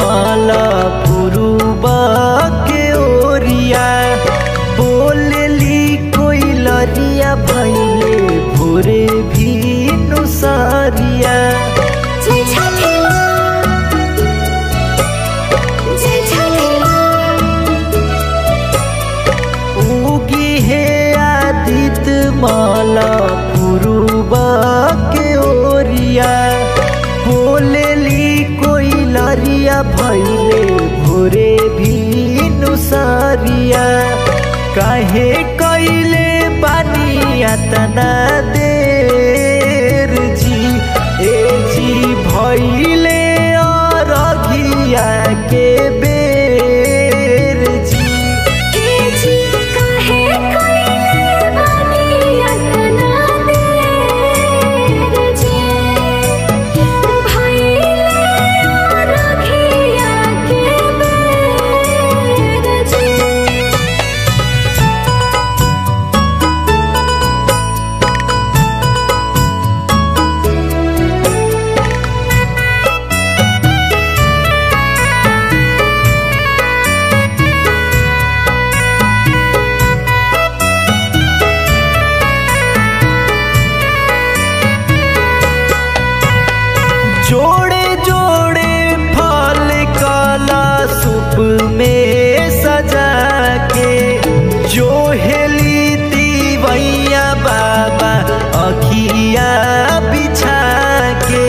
माला पुरुबा के ओरिया बोलली कोई लरिया भैले भोरे भी नुसारिया जय छठी माँ जय छठी माँ उगी है आदित माला पुरुबा के ओरिया बोलली कोई लरिया भैले भोरे भी नुसारिया काहे कैले बानिया तना देर जी ए जी भैले अरघिया के बेर जी ए जी काहे कइले बानी अतना देर जी भइले रखिया के बेर जी जोड़े जोड़े फल काला सूप में सजा के जो हेली दीवैया बाबा अखिया बिछा के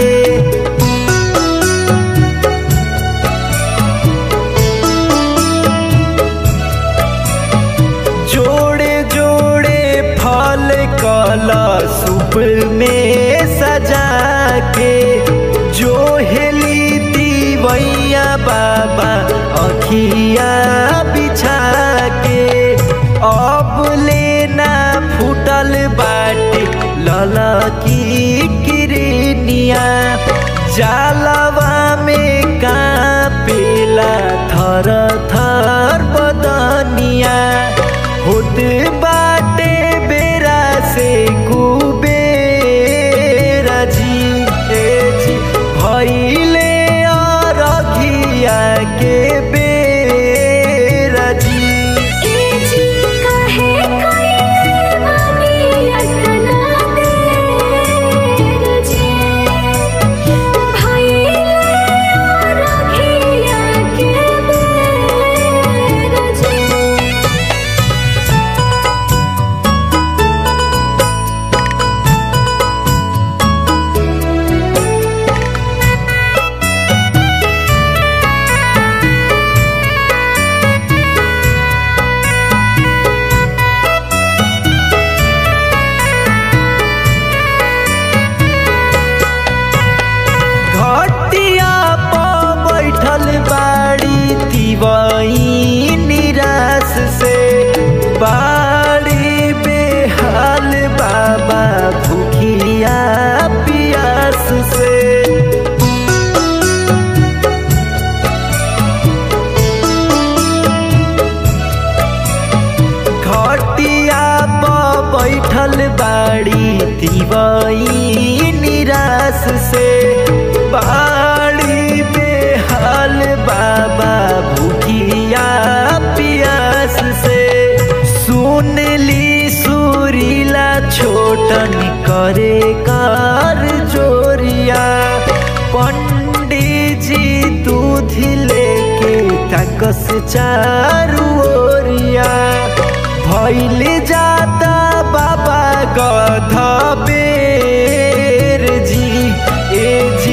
जोड़े जोड़े फल काला सूप में सजा के जो हेली दीवैया बाबा अखिया बिछा के अब लेना फूटल बाटे लला की किरनिया जालवा में कापेला थर थर बदनिया होत बाटे बेरा से कुबेरा जी ए जी भइले अरघिया के बेरा जी ए जी काहे कइले बानी अतना देर जी भइले रखिया के बेर जी घटिया पर बैठल बाड़ी तिवई निराश से बाड़ी बेहाल बाबा भूखिया पियास से घटिया पर बैठल बाड़ी तिवई निराश से बाड़ी बेहाल बाबा भूखिया पियास से सुन ली सुरीला छोटन करे कर जोरिया पंडित जी दूध लेके तकस चारू ओरिया भैल जाता बाबा गध बेर जी ए